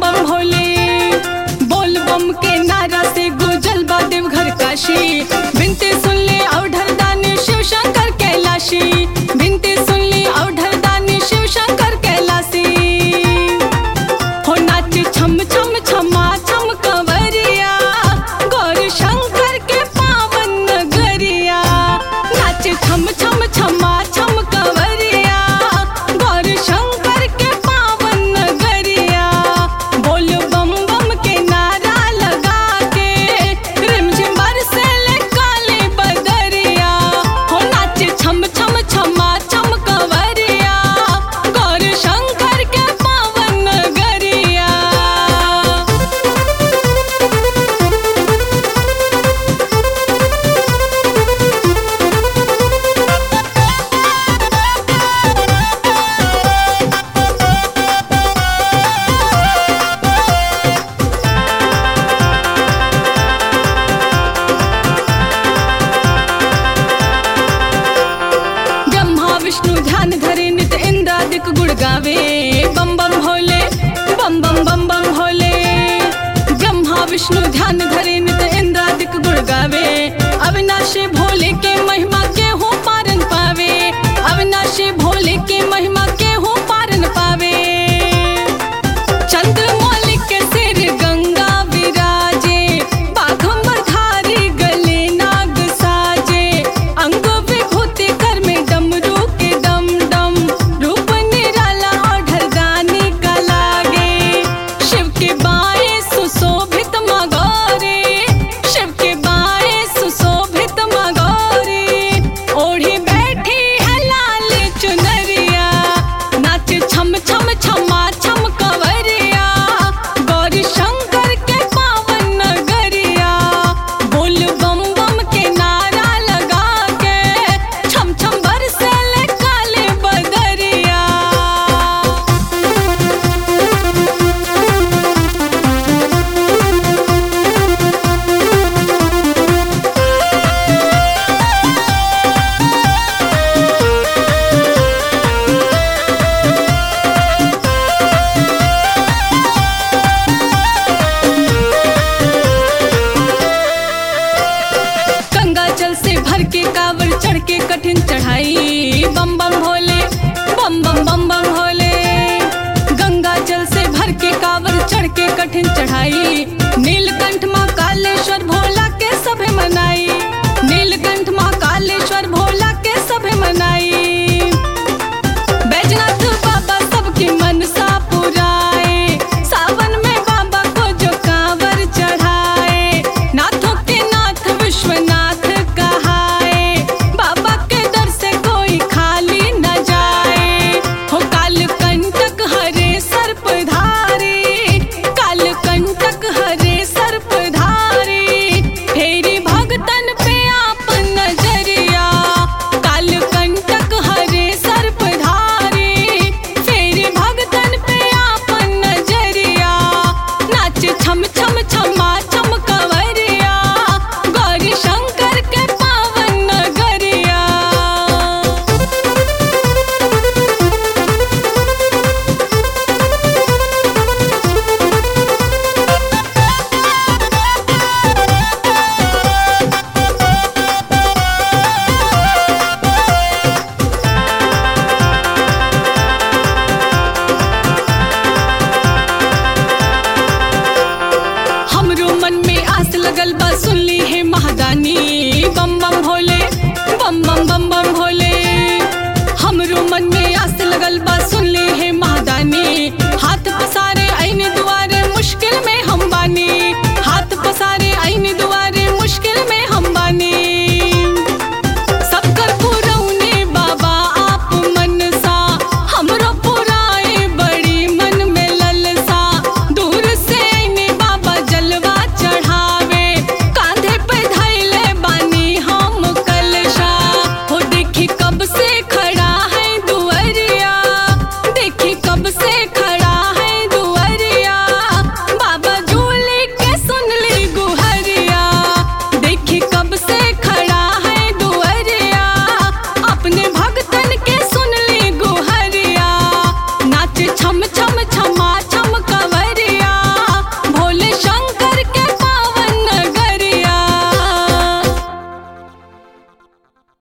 बम भोले बोल बम के नारा से गुजल बा देवघर काशी बिनती सुन ले औढर दानी शिव शंकर कैलाशी बिनती सुन ले औढर दानी शिव शंकर कैलाशी हो नाच छम छम छमा छम कंवरिया गौर शंकर के पावन नगरिया नाच छम छम छमा छम कंवरिया गौर शंकर के पावन नगरिया बोल बम बम के नारा लगा के रिमझिम बरसे ले काले बदरिया हो नाच छम छम छमा छम कंवरिया गौर शंकर के पावन नगरिया ब्रह्मा विष्णु ध्यान धरे नित इंद्रादिक गुण गावे बम बम भोले बम बम बम बम भोले ब्रह्मा विष्णु ध्यान धरे नित इंद्रादिक गुण गावे अविनाशी भोले के महिमा के हो पारन पावे अविनाशी भोले के महिमा के हो पारन पावे चंद्रमौली के सिर गंगा विराजे बाघंबर धारी गले नाग साजे अंग विभूति कर में डमरू के डम डम रूप निराला और ढरदानी का लागे शिव के बाएं सुशोभित मगौरे शिव के बाएं सुशोभित मगौरे ओढ़ी बैठी है लाल चुनरिया नाच छम छम छमा छम कंवरिया गौरी शंकर के पावन नगरिया बोल बम बम के नारा लगा के छम छम बरसे ले काले बदरिया गंगा जल से भर के कावर चढ़ के कठिन चढ़ाई बम बम भोले बम बम बम बम भोले गंगा जल से भर के कावर चढ़ के कठिन चढ़ाई नीलकंठ माँ कालेश्वर भोला के सभे मनाई नीलकंठ माँ कालेश्वर भोला के सभे मनाई बैजनाथ बाबा सबकी मनसा पुराए सावन में बाबा को जो कांवर चढ़ाए नाथों के नाथ विश्वनाथ कहाए बाबा के दर से कोई खाली न जाए हो काल कंटक हरे सर्प धारी काल कंटक हरे सर्प धारी फेरी भगतन पे आप नजरिया काल कंटक हरे सर्प धारी फेरी भगतन पे आप नजरिया नाच छम छम छमा छम कंवरिया गौरी शंकर के पावन नगरिया हमरो मन में आस लगल बा सुन ली है महादानी बम बम भोले बम बम बम बम भोले हमरो मन में आस लगल बा सुन ली है महादानी हाथ पसारे आईने दुआरे मुश्किल में हम बानी हाथ पसारे आईने दुआरे मुश्किल में हम बानी सबकर पुरौने बाबा आप मनसा हमरो पुराए बड़ी मन में ललसा दूर से आईने बाबा जलवा चढ़ावे कांधे पे धैले बानी हम कलशा हो देखी कब से खड़ा है दुअरिया देखी कब से खड़ा है दुअरिया बाबा झूले के सुन ली गुहरिया देखी कब से खड़ा है दुअरिया अपने भगतन के सुन ली गुहरिया नाच छम छम छमा